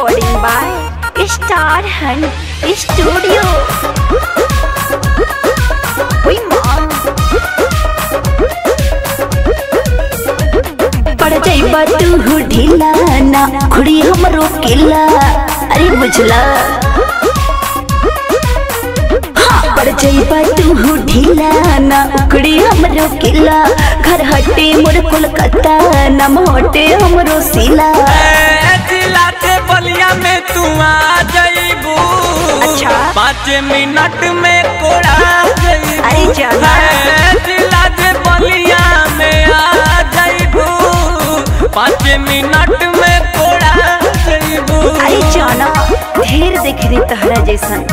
recording by Star Hunt Studio. Uy, माँ पड़ जाइबा तू ढीला ना खुड़ी हमरो किला अरे बुझला हाँ, पड़ जाइबा तू ढीला ना उखड़ी हमरो किला घर हटे मोर कोलकाता नम हटे हमरो सिला ए, जिला के बलिया में तू आ जाइबू अच्छा। पाँच मिनट में कोड़ा जाइबू अरे जाना। ए, जिला के बलिया में आ जाइबू पाँच मिनट में कोड़ा जाइबू अरे जाना ढेर देख रे तहरा जैसन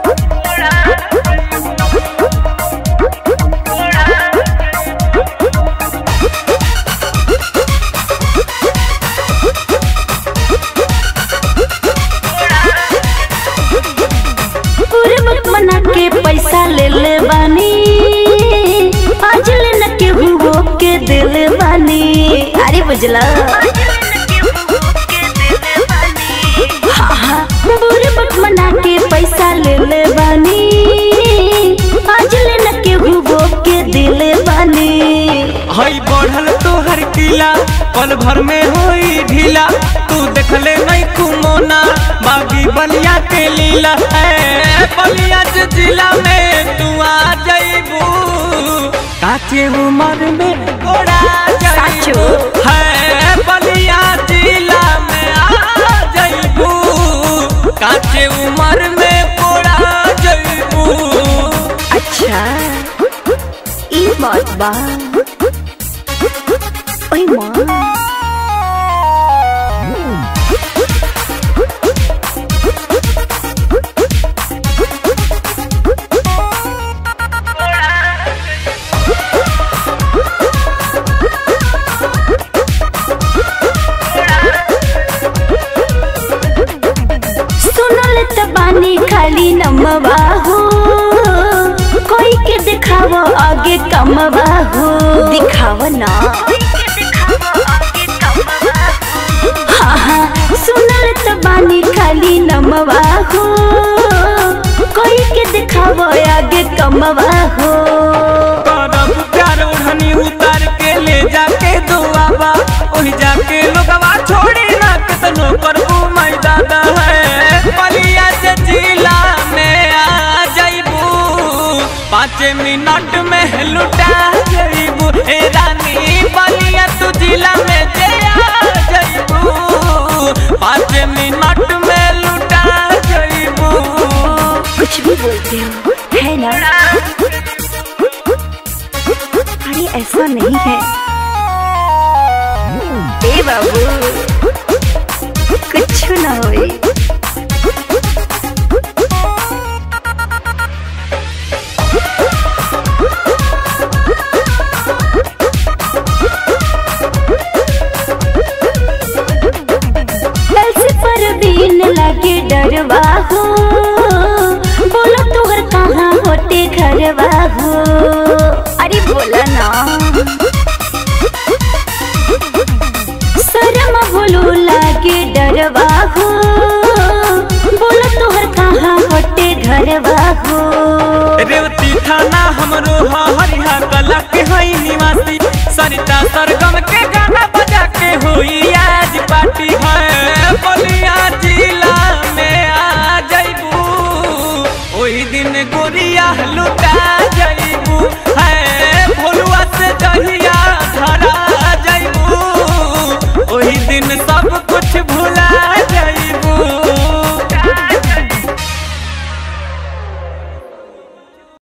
पूर्व मना के पैसा ले ले बानी आज ले न के हुओ के दिल बानी अरे बुझला हाँ, हाँ, पूर्व मना के पैसा ले ले बानी आज ले न के हुओ के दिल बानी हई बढ़ल तोहर किला पल भर में होई ढीला तू देखले नहीं कुमोना बागी बलिया के लीला ए बलिया जे जिला में तू आ जाइबू काचे उम्र में कोड़ा जाइबू साचो। है बलिया जिला में आ जाइबू काचे उम्र में कोड़ा जाइबू अच्छा ई बात बा ओए माँ सुनल त बानी खाली नमवा हो कोई के दिखावो आगे कमवा हो दिखाव ना हाँ हाँ सुनल त बानी खाली नमवा हो कोई के दिखावो आगे कमवा हो करब प्यार ओढ़नी उतार के ले जाके दुआबा ओही जाके लोगवा छोड़ी ना कितनो करबू मैं दादा है बलिया से जिला में आ जाइबू पाँच मिनट में लुटा जाइबू ए रानी बलिया तू जिला में जे आ जाइबू पाँच मिनट में लुटा जाइबू कुछ भी बोलते हो है ना अरे ऐसा नहीं है ए बाबू कुछ ना होई कल से परवीन लागे डरवा हो बोलो तोहर कहाँ होते घरवा हो अरे बोला ना शर्म बोलो लागे डरवा हो बोलो तोहर कहाँ होते घरवा हो रेवती थाना हमरो ह हरिहा कला के हई निवासी सरिता सरगम के गाना